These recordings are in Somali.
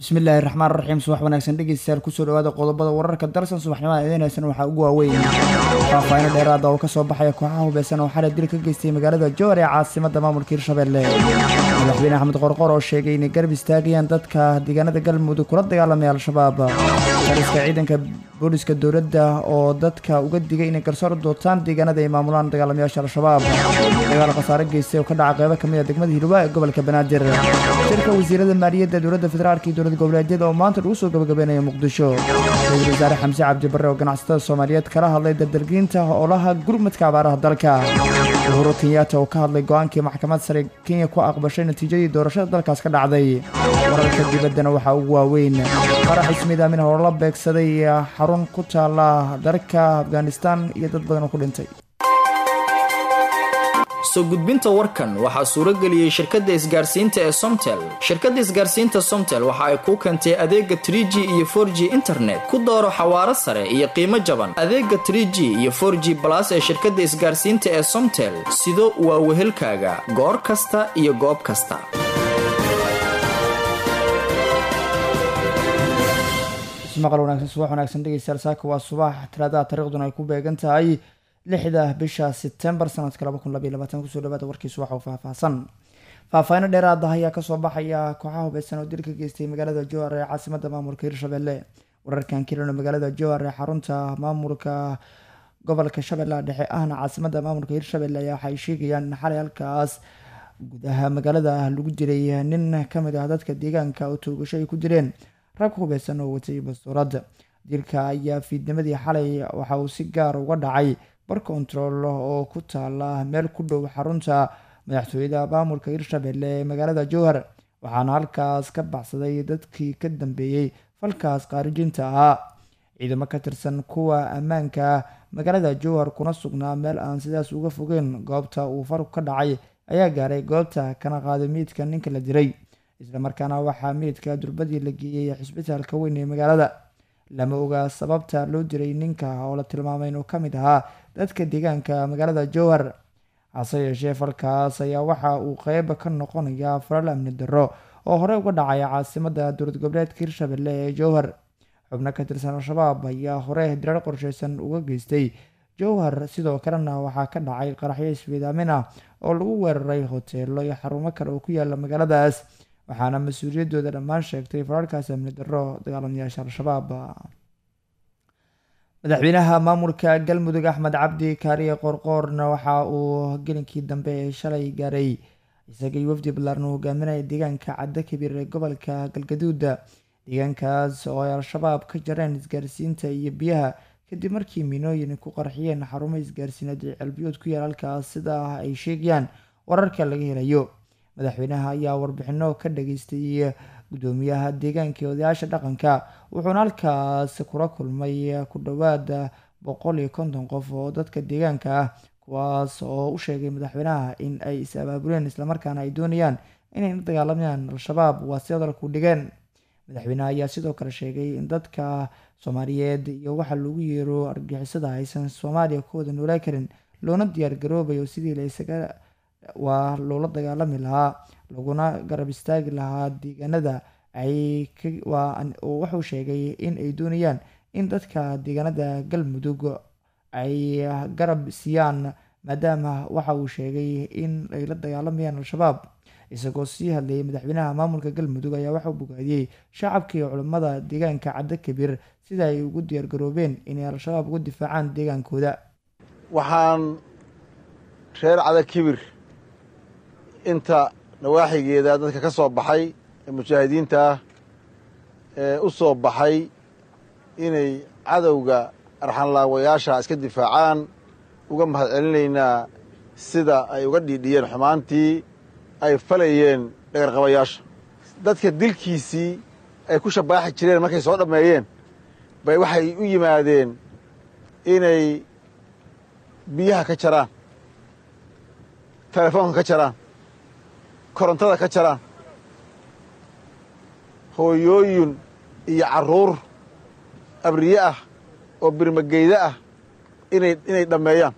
bismillaahi raxmaan raxiim subax wanaagsan dhegeystayaal kusoo dhawaada qodobada wararka darsan subaxnimada eedeynaysan waxaa ugu waaweyn faahfaahino dheeraada oo kasoo baxaya kooxaha hubeysan oo xalay dil ka geystay magaalada jowar ee caasimada maamulka hirshabelle madaxweyne axmed qorqor oo sheegay inay garab istaagayaan dadka deegaanada galmudug kula dagaalamaya al-shabaab taliska ciidanka booliska dowladda oo dadka uga digay inay garsoor dootaan deegaanada ay maamulaan dagaalamayaasha al-shabaab dagaal khasaare geystay oo ka dhaca qeybo kamid a degmada hiluwa ee gobolka banaadir shirka wasiirada maaliyadda dowladda federaalk iyo dowlad goboleedyada oo maanta lagu soo gabagabeynaya muqdisho ra-iisul wasaare xamse cabdi barre oo ganacsatada soomaaliyeed kala hadlay dardargelinta howlaha gurmadka abaaraha dalka uhuru kenyatta oo ka hadlay go-aankii maxkamad sare kenya ku aqbashay natiijadii doorashada dalkaas ka dhacday wararka dibaddana waxaa ugu waaweyn qarax ismiid aamin howlala beegsaday xarun ku taala dalka afghanistan iyo dad badan oo ku dhintay soo gudbinta warkan waxaa suuro geliyey shirkadda isgaarsiinta ee somtel shirkadda isgaarsiinta somtel waxa ay kuu keentay adeega tr g iyo for g internet ku dooro xawaaro sare iyo qiimo jaban adeega tr g iyo for g balas ee shirkadda isgaarsiinta ee somtel sido waa wehelkaaga goor kasta iyo goob kasta maqal wanaagsan subax wanaagsan dhegeystayaal saaka waa subax talaadaha taariikhduna ay ku beegan tahay lixda bisha sebtembar sanadka laba kun labaiy labaatan kusoo dhawaada warkii subax oo faahfaahsan faahfaahino dheeraada ayaa kasoo baxaya kooxaha hubeysan oo dil ka geystay magaalada jowar ee caasimada maamulka hirshabelle wararkan kelino magaalada jowar ee xarunta maamulka gobolka shabeellaha dhexe ahna caasimada maamulka hirshabelle ayaa waxay sheegayaan in xalay halkaas gudaha magaalada lagu diray nin kamid ah dadka deegaanka oo toogasho ay ku direen rag hubeysan oo watay bastuurad dilka ayaa fiidnimadii xalay waxa uu si gaar uga dhacay bar kontarool oo ku taala meel ku dhow xarunta madaxtooyada maamulka hirshabelle ee magaalada jowhar waxaana halkaas ka baxsaday dadkii ka dambeeyey falkaas khaarijinta ahaa ciidamo ka tirsan kuwa ammaanka magaalada jowhar kuna sugnaa meel aan sidaas uga fogeyn goobta uu farku ka dhacay ayaa gaaray goobta kana qaaday miidka ninka la diray islamarkaana waxaa miidka durbadii la geeyey xisbitaalka weyn ee magaalada lama oga sababta loo diray ninka oo la tilmaamay inuu ka mid ahaa dadka deegaanka magaalada jowhar hase yeeshee falkaas ayaa waxa uu qeyb ka noqonayaa falal amni darro oo horey uga dhacaya caasimada dowlad goboleedka hirshabelle ee jowhar xubno ka tirsan al-shabaab ayaa hore dirar qorsheysan uga geystay jowhar sidoo kalena waxaa ka dhacay qaraxyo iswiidaamin ah oo lagu weeraray hoteelo iyo xarumo kale oo ku yaala magaaladaas waxaana mas-uuliyaddooda dhammaan sheegtay fararkaas amni darro dagaalamayaasha al-shabaab madaxweynaha maamulka galmudug axmed cabdi kaariye qorqoorna waxa uu gelinkii dambe ee shalay gaaray isagay wafdi ballaarna hogaaminaya deegaanka caddo kabiir ee gobolka galgaduuda deegaankaas oo ay al-shabaab ka jareen isgaarsiinta iyo biyaha kadib markii miinooyin ku qarxiyeen xarumo isgaarsiineed ee celbiyood ku yaal halkaas sidaa ay sheegayaan wararka laga helayo madaxweynaha ayaa warbixino ka dhageystay gudoomiyaha deegaanka ee odayaasha dhaqanka wuxuuna halkaas kula kulmay ku dhowaad boqol iyo konton qof oo dadka deegaanka ah kuwaas oo u sheegay madaxweynaha in ay is abaabuleen islamarkaana ay doonayaan inay la dagaalamayaan al-shabaab waa si hadalku dhigeen madaxweynaha ayaa sidoo kale sheegay in dadka soomaaliyeed iyo waxa lagu yeero argixisada aysan soomaaliya ku wada noolaa karin loona diyaar garoobayo sidii la isaga waa loola dagaalami lahaa laguna garab istaagi lahaa deegaanada ay wuxuu sheegay in ay doonayaan in dadka deegaanada galmudug ay garab siiyaan maadaama waxa uu sheegay in ay la dagaalamayaan al-shabaab isagoo sii hadlayay madaxweynaha maamulka galmudug ayaa waxauu bogaadiyey shacabka iyo culimmada deegaanka caddo kabiir sida ay ugu diyaargaroobeen inay al-shabaab uga difaacaan deegaankooda waxaan reer cada kibir inta nawaaxigeeda dadka ka soo baxay ee mujaahidiinta ah ee u soo baxay inay cadowga arxanlaawayaasha iska difaacaan uga mahad celinaynaa sida ay uga dhiidhiyeen xumaantii ay falayeen dhagarqabayaasha dadka dilkiisii ay ku shabaaxi jireen markay soo dhammeeyeen bay waxay u yimaadeen inay biyaha ka jaraan telefoonka ka jaraan korontada ka jaraan hooyooyin iyo carruur abriye ah oo birmageyda ah inay inay dhammeeyaan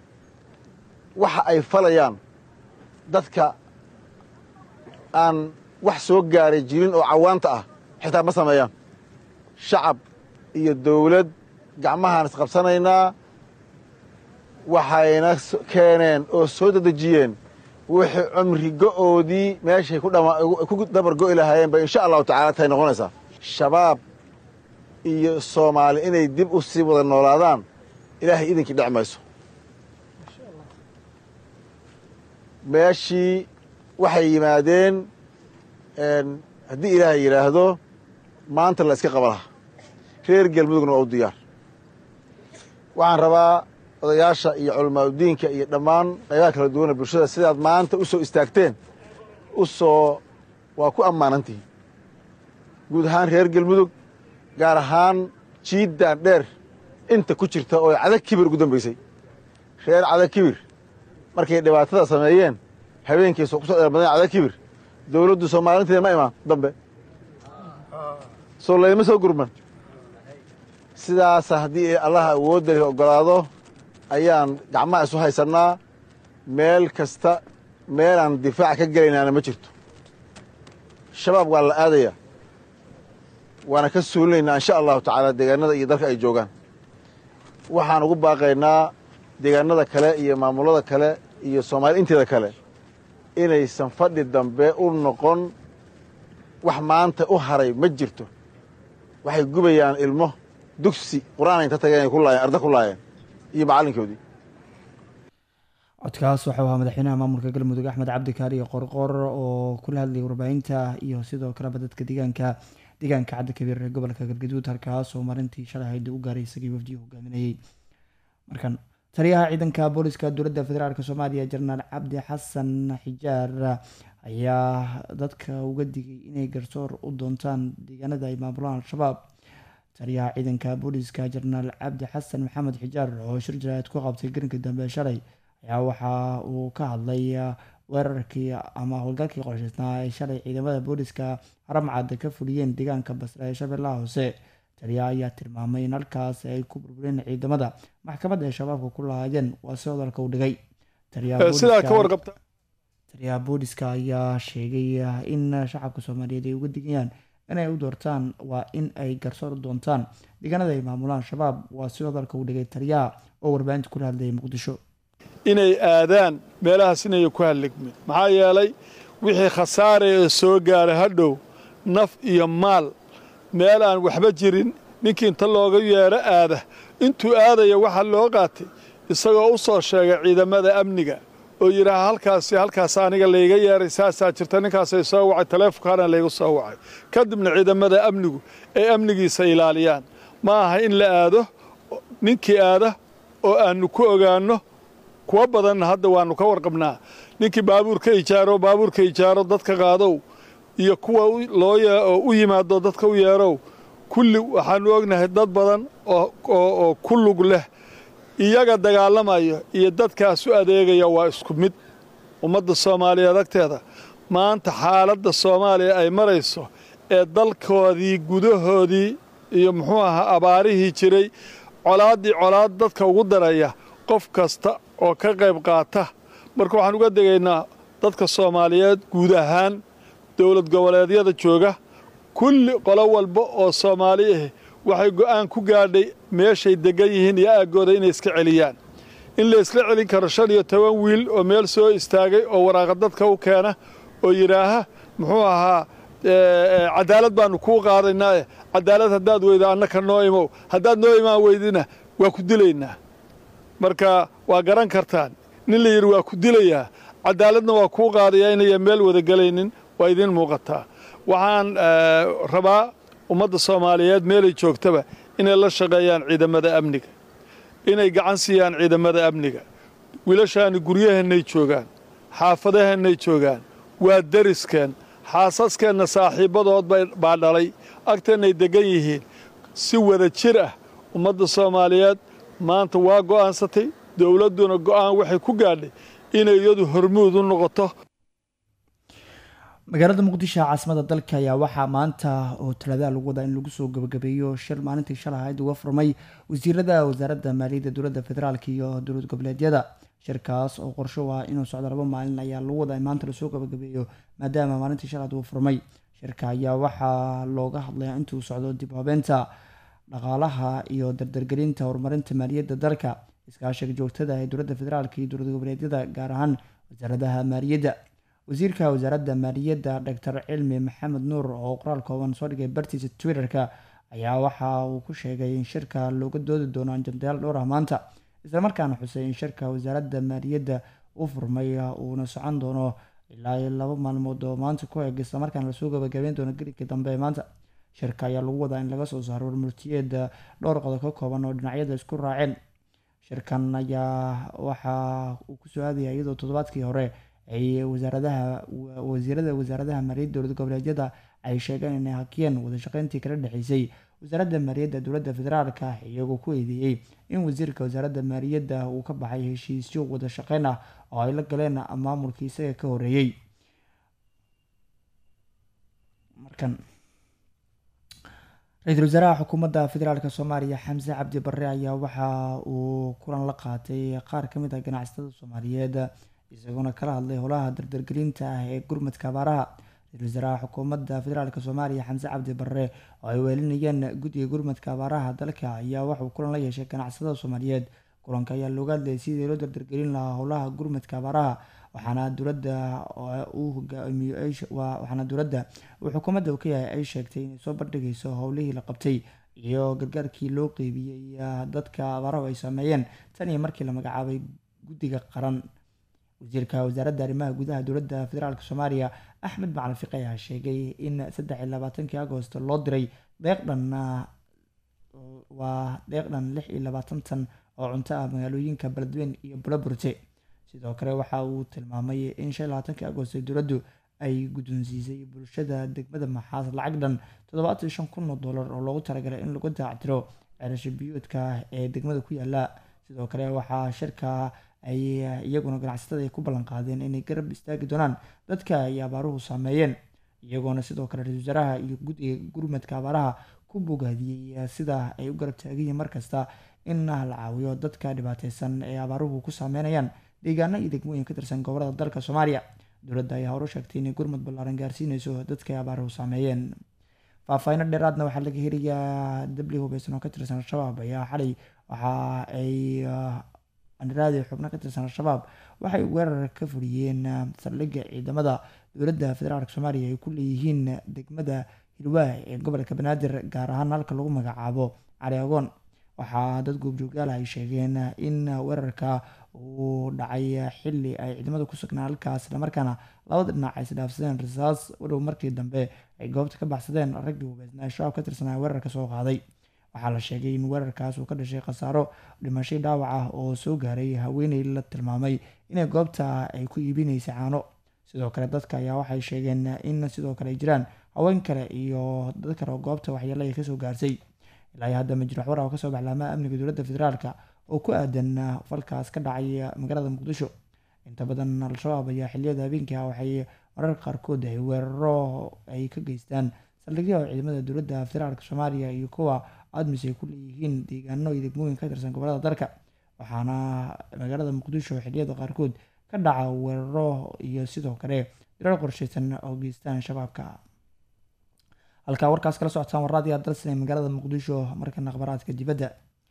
waxa ay falayaan dadka aan wax soo gaaray jirin oo cawaanta ah xitaa ma sameeyaan shacab iyo dawlad gacmahaan isqabsanaynaa waxayna keeneen oo soo dedejiyeen wixii cumri go'oodii meeshay ku dabar go'i lahaayeen bay insha allahu tacala tahay noqonaysaa shabaab iyo soomaali inay dib u sii wada noolaadaan ilaahay idinkii dhec mayso meeshii waxay yimaadeen haddii ilaahay yidhaahdo maanta la iska qaba laha reer galmudugna waa u diyaar waxaan rabaa odayaasha iyo culamaauddiinka iyo dhammaan qaybaha kala duwana bulshada sidaad maanta u soo istaagteen u soo waa ku ammaanantihiin guud ahaan reer galmudug gaar ahaan jiiddaan dheer inta ku jirta oo cadag kibir ugu dambaysay reer cadag kibir markay dhibaatada sameeyeen habeenkii soo ku soo dheermadeen cadag kibir dawladdu soomaalinteeda ma imaan dambe soo layma soo gurman sidaasa haddii allaha awoodda leh oggolaado ayaan gacmaha isu haysannaa meel kasta meelaan difaac ka gelaynaana ma jirto shabaab waa la aadayaa waana ka suulinaynaa insha allahu tacaala deegaanada iyo dalka ay joogaan waxaan ugu baaqaynaa deegaanada kale iyo maamulada kale iyo soomaali inteeda kale inaysan fadhi dambe u noqon wax maanta u haray ma jirto waxay gubayaan ilmo dugsi qur-aan inta tageen ay ku laayeen arda ku laayeen iyo macallinkoodii codkaas waxau ahaa madaxweynaha maamulka galmudug axmed cabdikaari qorqor oo kula hadlayay warbaahinta iyo sidoo kaleba dadka deegaanka deegaanka caddi kabiir ee gobolka galgaduud halkaas oo maalintii shalay hayd u gaaray isagii wafdiyu hogaaminayey markan taliyaha ciidanka booliska dowladda federaalk soomaaliya jenaraal cabdi xasan xijaar ayaa dadka uga digay inay garsoor u doontaan deegaanada ay maamulaan al-shabaab taliyaha ciidanka booliska jenaraal cabdi xasan maxamed xijaar oo shir jaraad ku qabtay garinka dambe shalay ayaa waxa uu ka hadlay weerarkii ama howlgalkii qorshaysnaa ay shalay ciidamada booliska haramcad ka fuliyeen deegaanka basra ee shabeellaha hoose taliyaha ayaa tilmaamay in halkaas ay ku burbureen ciidamada maxkamadda ay shabaabka ku lahaayeen waa si hadalka u dhigay taliyaha booliska ayaa sheegay in shacabka soomaaliyeed ay uga digayaan inay u doortaan waa in ay garsoor doontaan deegaanada ay maamulaan shabaab waa si hadalka u dhigay taliyaha oo warbaahinta kula hadlayay muqdisho inay aadaan meelahaas inay ku halligmin maxaa yeelay wixii khasaare ee soo gaara hadhow naf iyo maal meel aan waxba jirin ninkii inta looga yeedho aada intuu aadaya waxaa loo qaatay isagoo u soo sheegay ciidamada amniga oo yidhaaha halkaasi halkaas aniga layga yeeray saasaa jirta ninkaasay soo wacay taleefonkaana laygu soo wacay kadibna ciidamada amnigu ay amnigiisa ilaaliyaan ma aha in la aado ninkii aada oo aannu ku ogaanno kuwa badanna hadda waannu ka warqabnaa ninkii baabuurka ijaaro baabuurka ijaaro dadka qaadow iyo kuwa loo u yimaado dadka u yeerow kulli waxaannu ognahay dad badan oo ku lug leh iyaga dagaalamayo iyo dadkaas u adeegaya waa isku mid ummadda soomaaliyeed agteeda maanta xaaladda soomaaliya ay marayso ee dalkoodii gudahoodii iyo muxuu ahaa abaarihii jiray colaaddii colaad dadka ugu daraya qof kasta oo ka qayb qaata marka waxaan uga degaynaa dadka soomaaliyeed guud ahaan dowlad goboleedyada jooga kulli qolo walba oo soomaali ah waxay go'aan ku gaadhay meeshay deggan yihiin iyo aaggooda inay iska celiyaan in la isla celin karo shan iyo toban wiil oo meel soo istaagay oo waraaqa dadka u keena oo yidhaaha muxuu ahaa cadaalad baannu kuu qaadaynaae cadaalad haddaad weyda annaka noo imow haddaad noo imaan weydina waa ku dilaynaa marka waa garan kartaan nin la yidhi waa ku dilayaa cadaaladna waa kuu qaadayaa inayan meel wada gelaynin waa idiin muuqataa waxaan rabaa ummadda soomaaliyeed meelay joogtaba inay la shaqeeyaan ciidamada amniga inay gacan siiyaan ciidamada amniga wiilashaani guryaheennay joogaan xaafadaheennay joogaan waa dariskeen xaasaskeenna saaxiibbadood baa dhalay agteennay deggan yihiin si wada jir ah ummadda soomaaliyeed maanta waa go'aansatay dowladduna go'aan waxay ku gaadhay inay iyadu hormuud u noqoto magaalada muqdisho caasimada dalka ayaa waxaa maanta oo talaadaha lagu wadaa in lagu soo gabagabeeyo shir maalintii shalay ahayd uga furmay wasiirada wasaaradda maaliyadda dowladda federaalk iyo dowlad goboleedyada shirkaas oo qorsho ah inuu socdo laba maalin ayaa lagu wadaa in maanta lasoo gabagabeeyo maadaama maalintii shalaad uu furmay shirka ayaa waxaa looga hadlayaa intuu socdo dib habeenta dhaqaalaha iyo dardargelinta horumarinta maaliyadda dalka iskaashiga joogtada ee dowladda federaalk iyo dowlad goboleedyada gaar ahaan wasaaradaha maaliyadda wasiirka wasaaradda maaliyadda doctor cilmi maxamed nuur oo qoraal kooban soo dhigay bartiisa twitter-ka ayaa waxa uu ku sheegay in shirka looga doodi doono anjandayaal dhowr ah maanta islamarkaana xusay in shirka wasaaradda maaliyadda u furmay uuna socon doono ilaa laba maalmood oo maanta ku eg islamarkaana lasoo gabagabeyn doono gelinkii dambe ee maanta shirka ayaa lagu wadaa in laga soo saaro warmurtiyeed dhowr qodob ka kooban oo dhinacyada isku raaceen shirkan ayaa waxa uu kusoo aadaya iyadoo toddobaadkii hore ay wasaaradaha wasiirada wasaaradaha maaliyadda dowlad goboleedyada ay sheegeen inay hakiyeen wadashaqeyntii kala dhexeysay wasaaradda maaliyadda dowladda federaalka iyagoo ku eedeeyey in wasiirka wasaaradda maaliyadda uu ka baxay heshiisyo wada shaqeyn ah oo ay la galeen maamulkii isaga ka horeeyey markan ra-iisul wasaaraha xukuumadda federaalk soomaaliya xamse cabdi barre ayaa waxa uu kulan la qaatay qaar ka mid ah ganacsatada soomaaliyeed isagoona kala hadlay howlaha dardargelinta ah ee gurmadka abaaraha ra-isul wasaaraha xukuumadda federaalk soomaaliya xamse cabdi barre oo ay weelinayeen guddiga gurmadka abaaraha dalka ayaa waxauu kulan la yeeshay ganacsatada soomaaliyeed kulanka ayaa looga hadlayay sidii loo dardargelin lahaa howlaha gurmadka abaaraha waxaana dowladda uu hogaamiyo waxaana dowladda uu xukuumadda uu ka yahay ay sheegtay inay soo bandhigayso howlihii la qabtay iyo gargaarkii loo qeybiyey dadka abaarahu ay saameeyeen tan iyo markii la magacaabay guddiga qaran wasiirka wasaaradda arrimaha gudaha dowladda federaalk soomaaliya axmed macalin fiqi ayaa sheegay in saddex iyo labaatankii agost loo diray deeqdhan waa deeqdhan lix iyo labaatan tan oo cunto ah magaalooyinka beledweyn iyo buloburte sidoo kale waxa uu tilmaamay in shan iyo labaatankii agost dowladdu ay guddoonsiisay bulshada degmada maxaas lacag dhan toddobaatan shan kun oo dollar oo loogu talagalay in lagu daactiro ceelasha biyoodka ee degmada ku yaala sidoo kale waxaa shirka ay iyaguna ganacsatada ay ku ballan qaadeen inay garab istaagi doonaan dadka ay abaaruhu saameeyeen iyagoona sidoo kale ra-isul wasaaraha iyo guddiga gurmadka abaaraha ku bogaadiyey sida ay u garab taaganyihiin markasta in la caawiyo dadka dhibaateysan ee abaaruhu ku saameynayaan deegaano iyo degmooyin ka tirsan gobolada dalka soomaaliya dowladda ayaa hore sheegtay inay gurmad ballaaran gaarsiineyso dadka ay abaaruhu saameeyeen faahfaahinno dheeraadna waxaa laga helayaa dabli hubeysan oo ka tirsan al-shabaab ayaa xalay waxa ay andaraadi xubno ka tirsan al-shabaab waxay weerar ka fuliyeen saldhigga ciidamada dowladda federaalk soomaaliya ay ku leeyihiin degmada hilwaa ee gobolka banaadir gaar ahaan halka lagu magacaabo cali agoon waxaa dad goobjoogaal ay sheegeen in weerarka uu dhacay xili ay ciidamada ku sugnaan halkaas islamarkaana labada dhinac ay isdhaafsadeen rasaas udhow markii dambe ay goobta ka baxsadeen raggii hubeysnaa shabaab ka tirsanaa weerarka soo qaaday waxaa la sheegay in weerarkaas uu ka dhashay khasaaro dhimashay dhaawac ah oo soo gaaray haweeney la tilmaamay inay goobta ay ku iibinaysay caano sidoo kale dadka ayaa waxay sheegeen in sidoo kale ay jiraan haween kale iyo dad kale oo goobta waxyeelo ay kasoo gaarsay ilaa iyo hadda majruux war oo kasoo baxlaamaha amniga dowladda federaalka oo ku aadan falkaas ka dhacay magaalada muqdisho inta badan al-shabaab ayaa xiliyada habeenkii ah waxay mararka qaarkood ay weeraro ay ka geystaan saldhigyaha ciidamada dowladda federaalk soomaaliya iyo kuwa admis ay ku leeyihiin deegaano iyo degmooyin ka tirsan gobolada dalka waxaana magaalada muqdisho xiliyada qaarkood ka dhaca weeraro iyo sidoo kale dirar qorshaysan oo geystaan shabaabka halkaa warkaas kala socotaan warraadiya dalsan ee magaalada muqdisho markana akhbaraadka dibadda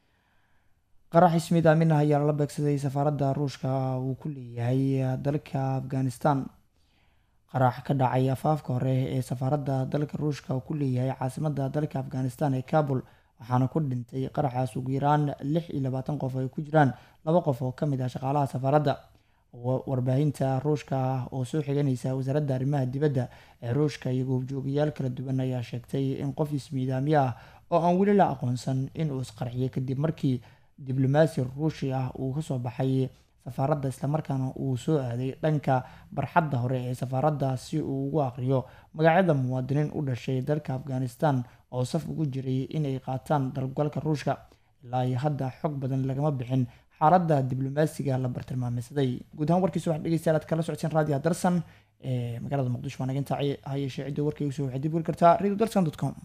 qarax ismiid aamin ah ayaa lala beegsaday safaaradda ruushka uu ku leeyahay dalka afghanistan qarax ka dhacay afaafka hore ee safaaradda dalka ruushka uu ku leeyahay caasimadda dalka afghanistan ee kabul waxaana ku dhintay qaraxaas ugu yaraan lix iyo labaatan qof ay ku jiraan laba qof oo ka mid ah shaqaalaha safaaradda warbaahinta ruushka oo soo xiganaysa wasaaradda arrimaha dibadda ee ruushka iyo goobjoogayaal kala duwan ayaa sheegtay in qof ismiidaamyo ah oo aan weli la aqoonsan inuu isqarxiyay kadib markii diblomaasi ruushi ah uu kasoo baxay safaaradda islamarkaana uu soo aaday dhanka barxadda hore ee safaaradda si uu ugu aqriyo magacyada muwaadiniin u dhashay dalka afghanistan oo saf ugu jiray inay qaataan dalgalka ruushka ilaa iyo hadda xog badan lagama bixin xaaladda diblomaasiga la bartilmaameysaday guud ahaan warkiisa waxaa dhegeystayaal aad kala socodsiin raadiyo darsan ee magaalada muqdisho waa naga intaa ha yeeshee cidda warkay usoo waxay dib weli kartaa radio dalsan dot com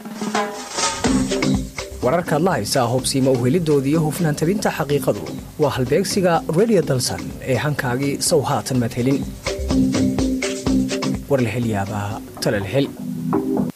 wararkaad la haysaa hubsiima uhelidooda iyo hufnaan tabinta xaqiiqadu waa halbeegsiga radio dalsan ee hankaagii sow haatan madhelin war la hel yaabaa tale la hel